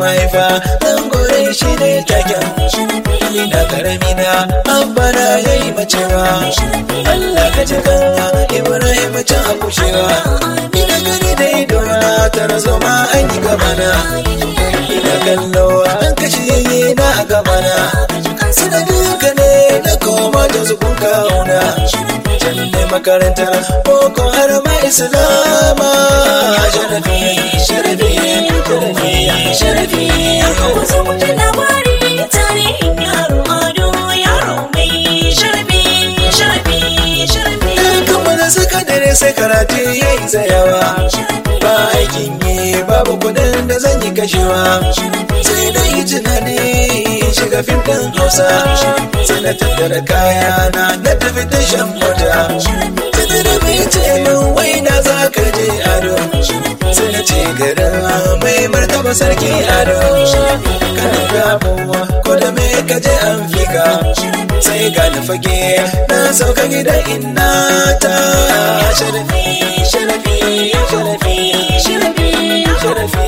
mahaifa dan gore shi ne taken ina karami na abba na yayi macewa Allah ka ji kanka Ibrahim can a kushewa ina gani da ido na tara zoma an yi gabana ina kallo an kashe yayi na a gabana sanadin ka ne na koma da zukun kauna can ne makarantar boko har ma islama sharafi sharafi sharafi sharafi Wasu mutum labari tarihin yaro ado yaro mai sharafi sharafi sharafi kammala sakandare sai karatu ya yi tsayawa ba aikin yi babu kudin da zan yi kashewa sai na yi tunani shiga fim ɗin hausa sai na tattara kaya na na tafi tashan mota sai da bai ce min wai na za ka je ado sai na ce garin mai martaba sarki ado kana gabuwa ko da me ka je an fika sai ga na fage na sauka gidan inna ta sharafi sharafi sharafi sharafi sharafi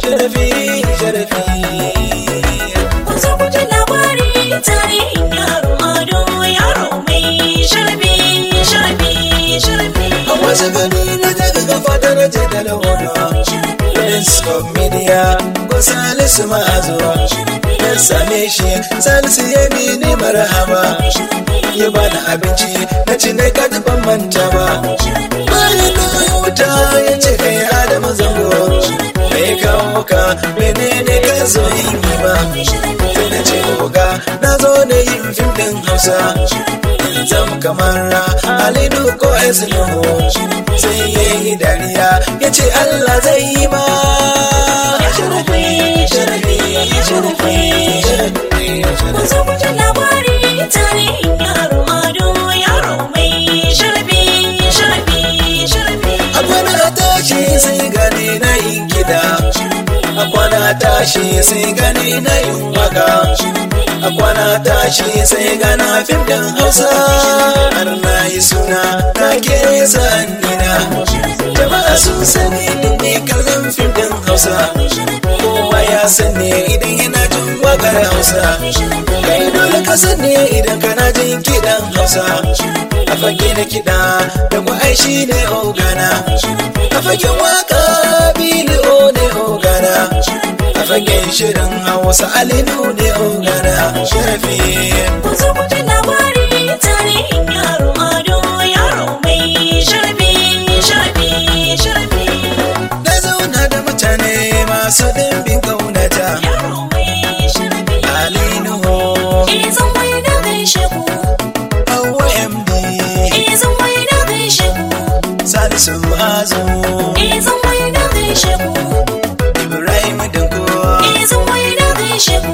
sharafi sharafi Wasu mutum labari tarihin yaro ado yaro mai sharafi sharafi sharafi a wasu gani na daga gafa da raje da lahono prince of media ko salisu ma'azuwa na same shi salisu ya bi ni marhaba ya bani abinci na ci na kaji ban manta ba bayan na wuta ya ce kai adamu zango mai kawo ka menene ka zo yin yi ba sai na ce oga na zo da yin fim din hausa zam kamar alidu ko esnuhu sai ya yi dariya ya ce allah zai yi ma sharafi sharafi sharafi sharafi Wasu mutum labari tarihin yaro ado yaro mai sharafi sharafi sharafi a kwana tashi sai gani na yin gida a kwana tashi sai gani na yin waka a kwana tashi sai gana fim din hausa har na yi suna na ke sa'annina jama'a sun sani din ne kallon fim din hausa kowa ya sani idan yana jin wakar hausa kai dole ka sani idan kana jin kiɗan hausa a fage na kiɗa da ku ai shi ne ogana a fagen waka biliyo ne ogana a fagen shirin hausa alinu ne ogana sharafi Wasu mutum labari tarihin yaro ado yaro mai sharafi sharafi sharafi na zauna da mutane masu dimbin kaunata yaro mai sharafi alinu Izan wai na gaishe ku hawa md Izan wai na gaishe ku salisu azu Izan wai na gaishe ku ibrahim danko Izan wai na gaishe ku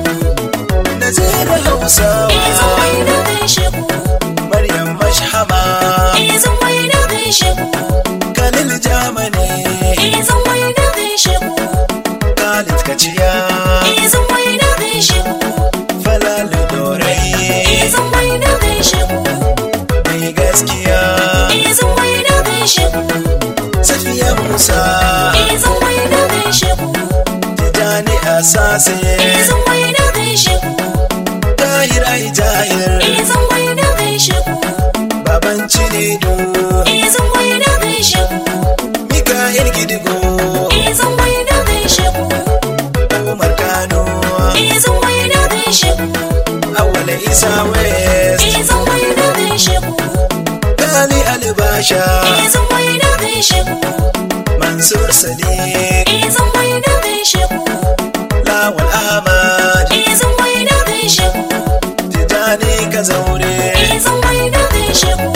nazira hausawa Izan wai na gaishe ku maryam mashhama Izan wai na gaishe ku kalil jamani Izan wai na gaishe ku khalid kaciya Izan wai na gaishe ku falalu dorai Izan wai na gaishe ku mai gaskiya Izan wai na gaishe ku safiya musa Izan wai na gaishe ku tijani asase Izan wai na gaishe ku tahir ai tahir Izan wai na gaishe ku baban cinedu Izan wai na gaishe ku mika'il gidigo Izan wai na gaishe ku umar kano Izan wai na gaishe ku awala isa west Izan wai na gaishe ku gali albasha Izan wai na gaishe ku mansur sadiq Izan wai na gaishe ku lawal ahmad Izan wai na gaishe ku tijani kazaure Izan wai na gaishe ku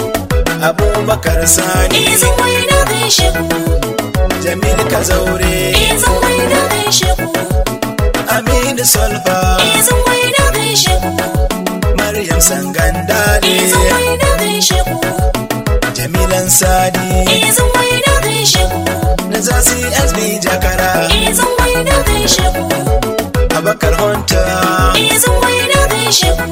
abubakar sani Izan wai na gaishe ku jamil kazaure Izan wai na gaishe ku aminu solfa Izan wai na gaishe ku maryam sangandale Izan wai na gaishe ku jamilan sadi Izan wai na gaishe ku na zasi sb jakara Izan wai na gaishe ku abakar honta Izan wai na gaishe ku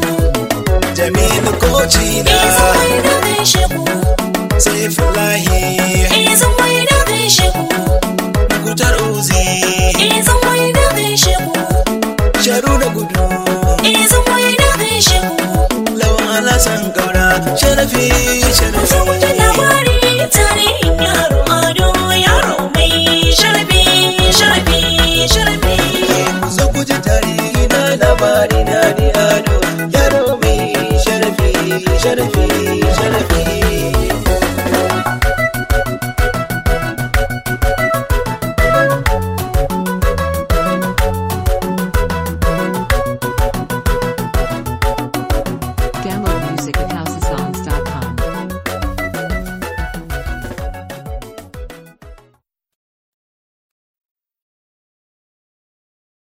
jamilu kocina Izan wai na gaishe ku saifulahi Izan wai na gaishe ku mukutar uzi Eh zan wai da gaishe ku sharu da gudu Eh zan wai da gaishe ku lawan alasan gaura sharafi Zo ku ji sharafi labari tarihin yaro ado yaro mai sharafi sharafi sharafi zo ku ji tarihi na labari na ni ado yaro mai sharafi sharafi sharafi